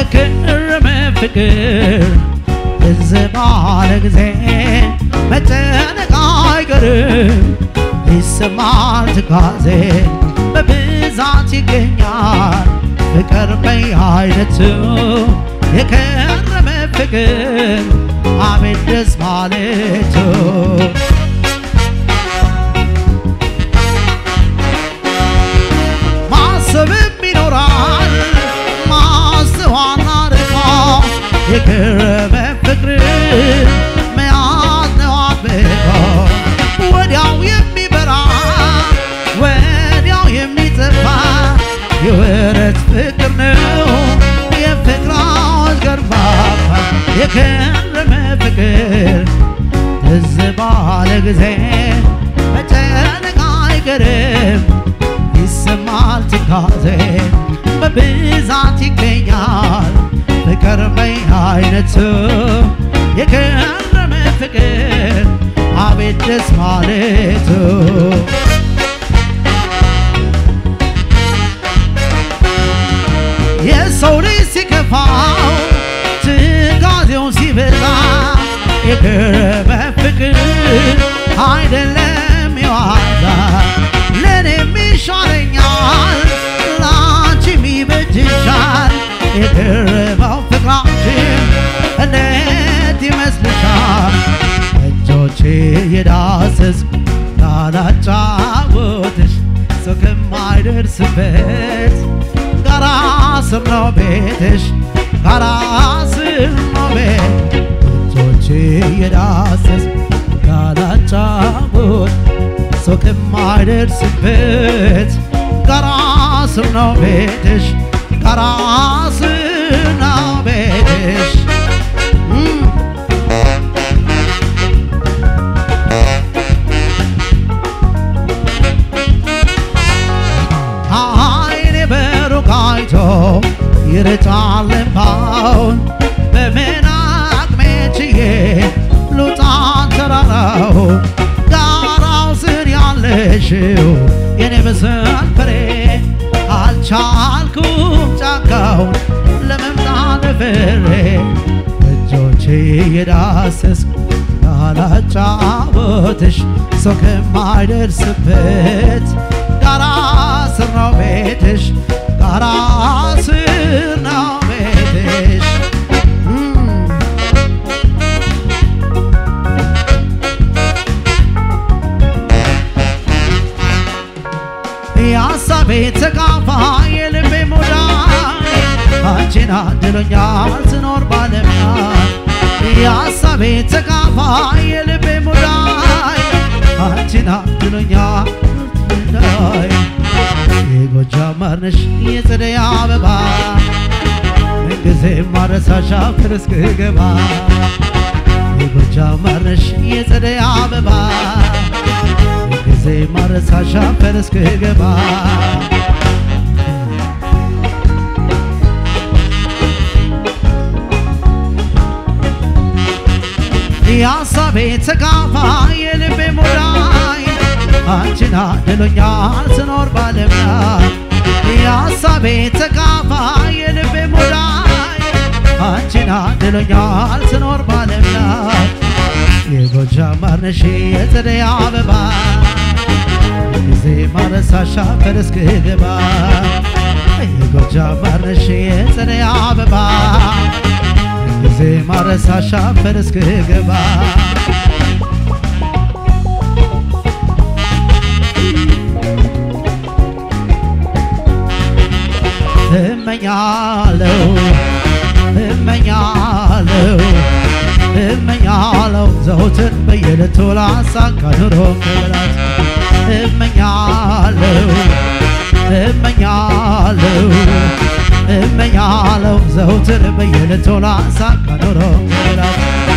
የከረመ ፍቅር ትዝ ባለ ጊዜ መጨነቅ አይቀርም ይሰማል ትካዜ በብዛት ይገኛል ፍቅር በየአይነቱ የከረመ ፍቅር አቤት ደስ ማለቱ ማሰብም ይኖራል ማስተዋል አርቆ የከረመ ፍቅር መያዝ ነው አጥብቆ ወዲያው የሚበራ ወዲያው የሚጠፋ የወረት ፍቅር ነው የፍቅራዎች ገርፋፋ የከረመ ፍቅር ትዝ ባለ ጊዜ መጨነቅ አይቀርም ይሰማል ትካዜ በብዛት ይገኛል ፍቅር በየአይነቱ የከረመ ፍቅር አቤት ደስ ማለቱ የሰው ልጅ ሲከፋው ትካዜው ሲበዛ የከረመ ፍቅር አይደለም የዋዛ ለእኔም ይሻለኛል ላንቺም ይበጅሻል የከረመው ፍቅራችን እንዴት ይመስልሻል እጆቼ የዳሰስ ካላጫወትሽ ሰው ከማይደርስበት ጋራ ስር ነው ቤትሽ ጋራ ስር ነው ቤት እጆቼ የዳሰስ ካላጫወት ሰው ከማይደርስበት ጋራ ስር ነው ቤትሽ ጋራ ስር ነው ቤትሽ እም። አይኔ በሩቅ አይቶ ይርጫል እምባውን በምን አቅሜ ችዬ ልውጣ ተራራው ጋራው ስር ያለሽው የኔ ምስል ፍሬ አልቻልኩም ጫካውን ለመምጣት ፍሬ እጆቼ የዳሰስኩ ካላጫወትሽ ሰው ከማይደርስበት ጋራ ስር ነው ቤትሽ ጋራ ስር ነው ቤትሽ እም። የሐሳቤ ተካፋይ የልቤ ሙዳይ አንቺን አድሎኛል ስኖር ባለምያ የሐሳቤ ተካፋይ የልቤ ሙዳይ አንቺን አድሎኛል ዳይ የጎጃም ማር ነሽ የጸደይ አበባ ምንጊዜ ማረሳሻ ፍር እስክገባ የጎጃም ማር ነሽ የጸደይ አበባ ጊዜ ማረሳሻ ፈር እስክገባ የሐሳቤ ተካፋይ የልቤ ሙዳይ አንቺን አድሎኛል ስኖር ባለም ላይ የሐሳቤ ተካፋይ የልቤ ሙዳይ አንቺን አድሎኛል ስኖር ባለም ላይ የጎጃም ማር ነሽ የጸደይ አበባ ጊዜ ማረሳሻ ፈር እስክገባ የጎጃም ማር ነሽ የጸደይ አበባ ጊዜ ማረሳሻ ፈር እስክገባ እመኛለው እመኛለው እመኛለው ዘውትር በየዕለቱ ላሳካ ኑሮ መብላት እመኛለው እመኛለው እመኛለው ዘውትር በየዕለቱ ላሳካ ኑሮ መብላት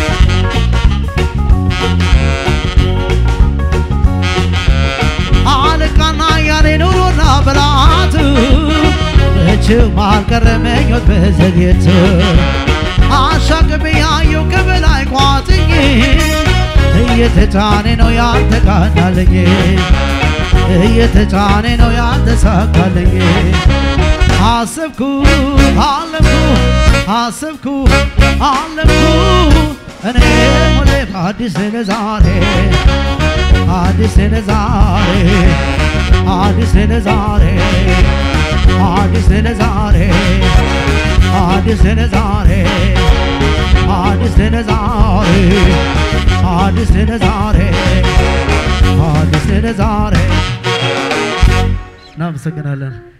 አለቃና ያኔ ኑሮና ብላት መቼም አልቀረ ምኞት በዘግየት አሻቅቤ ያየው ከበላይ ቋጥኝ እየተጫኔ ነው ያልተቃናለኝ እየተጫኔ ነው ያልተሳካለኝ አሰብኩ አለምኩ አሰብኩ አለምኩ እኔ ሆኔ አዲስ ዛሬ አዲስ ዛሬ አዲስ ዛሬ አዲስ ዛሬ አዲስ ዛሬ አዲስ ዛሬ አዲስ ዛሬ አዲስ ዛሬ እናመሰግናለን።